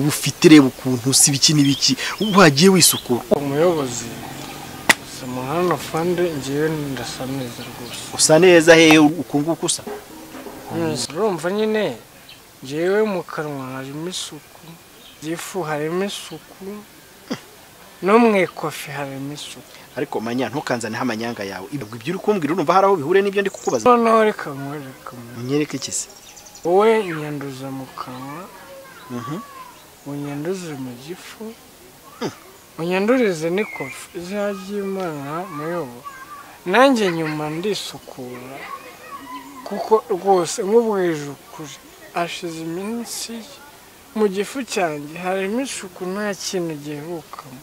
ufite reba ukuntu si ibiki n'ibiki wagiye wisukura umuyobozi samuhana fande ngewe ndasa neza rwose usa neza hehe uku nguku usa Neza. urumva nyine ngewe mu kanwa harimo isuku ifu harimo isuku no mu ikofi harimo isuku ariko manya ntukanzaneho amanyanga yawe ibyo ibyo uri kumbwira urumva hari aho bihuriye n'ibyo ndi kukubaza noneho reka mwereka mwe munyereke iki se wowe nyanduza mu kanwa Mhm. unyanduze mu gifu unyandurize n'ikofi izina ry'imana muyobo nanjye nyuma ndisukura kuko rwose nkubwije ukuri hashize iminsi mu gifu cyanjye harimo isuku nta kintu gihebukamo